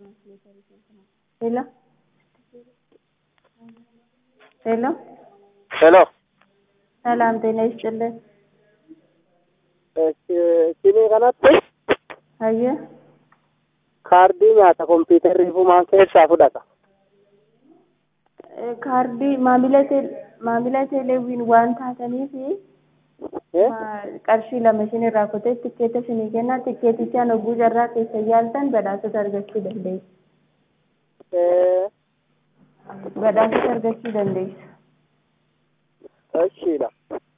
Hello? ሄሎ ሄሎ ሰላም ጤና ይስጥልን። ሲሜ kanatti Hayye kaardii nyaata kompiitarrii fumaan keessaa fudhata. eh, kaardii maamila teel- maamila teeleewwiin waan taataniif Eh? ma- qarshii lama isin irraa kutee tikkeeta isinii kenna tikkeetichaan hogguu carraa keessa yaaltan badhaasota argachuu dandeessu. Eh, Badhaasota argachuu dandeessu. Ishiidha.